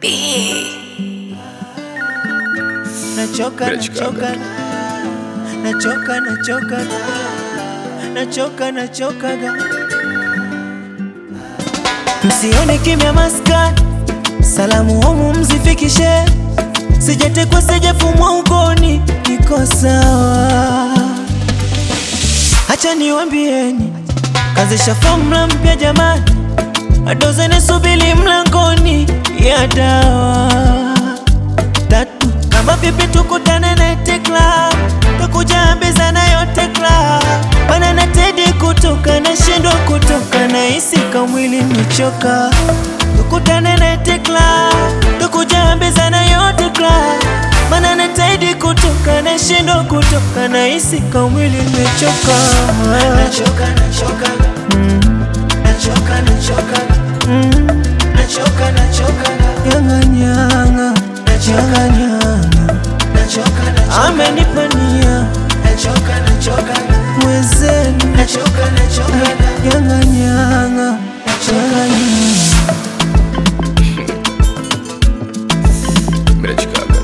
Nachoka, nachoka, nachoka, nachoka, nachoka, nachoka. Msione kimya maskani, salamu homu mzifikishe, sijatekwa sijafumwa ukoni, niko sawa. Hacha niwambieni, kazisha fomula mpya jamani, adozene subili mlangoni ya dawa tatu kama vipi tukutane Night Club tukujambizana yote club bana na Teddy kutoka na shindwa kutoka na hisi kamwili mechoka tukutane Night Club tukujambizana yote club bana na Teddy kutoka na shindwa kutoka na hisi kamwili mechoka nachoka nachoka mm. nachoka nachoka mm. nachoka nachoka nyanga nyanga nachoka nyanga nachoka nachoka amenipania nachoka nachoka mwezenu nachoka nachoka nyanga nyanga nachoka nyanga Mrechikaga.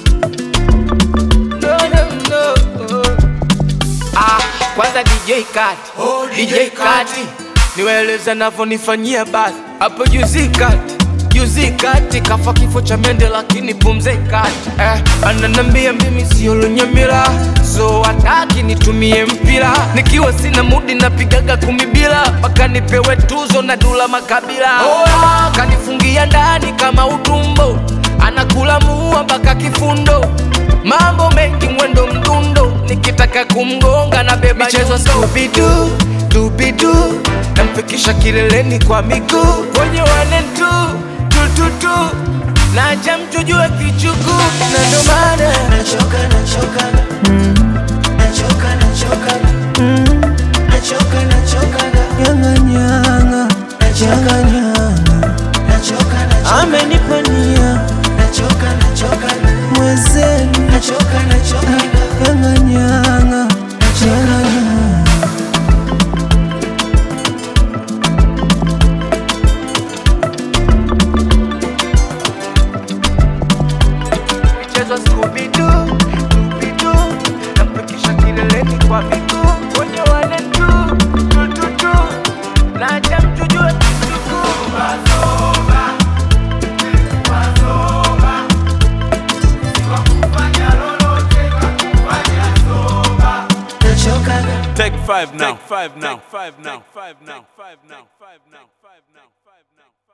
No, no, no. Ah, kwanza DJ Kati, oh, DJ Kati niwaeleza navyonifanyia basi hapo juzi kati juzi kati kafa kifo cha mende lakini pumze kati eh, ananambia mimi sio lunyamila so hataki nitumie mpira nikiwa sina mudi napigaga kumi bila mpaka nipewe tuzo na dula makabila oh, kanifungia ndani kama utumbo anakula muua mpaka kifundo mambo mengi mwendo mdundo nikitaka kumgonga na beba michezo stupidu tupidu namfikisha kileleni kwa miguu kwenye wane tu tututu naja mtujue kichuku na ndo maana nachoka nachoka mm. nachoka nachoka mm. nachoka nachoka nyanga nyanga nachoka nyanga nachoka nachoka amenipania nachoka nachoka mwezenu nachoka nachoka nyanga nyanga nachoka nyanga michezo skubidu tupidu namfikisha kileleni kwa miguu kwenye wane tu tututu naja mtujue kichuku nachoka Take five now. Take five now. Take five now. Take five now. Five now. Five now. Five now. Five now.